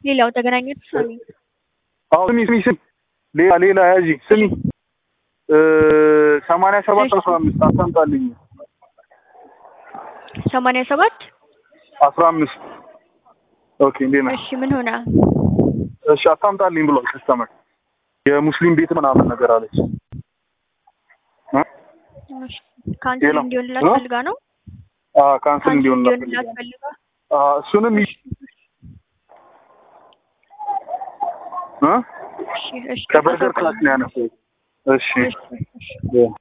ሌላው ተገናኘት ሳሚ አዎ ስሚ ስሚ ስሚ ሌላ ሌላ ያዢ ስሚ ሰማንያ ሰባት አስራ አምስት አታምጣልኝ ሰማንያ ሰባት አስራ አምስት ኦኬ እንዴት ነህ? እሺ ምን ሆነ? እሺ አታምጣልኝ ብሏል ከስተመር የሙስሊም ቤት ምናምን ነገር አለች እ? እሺ ካንሰል ሌላ? እንዲሆንላት እ? ፈልጋ ነው አዎ ካንስል ካንሰል እንዲሆን እንዲሆንላት ፈልጋ እሱንም ይ- እ? እሺ እሺ ከበርገር ክላስ ነው ያነሳው እሺ እሺ እሺ እ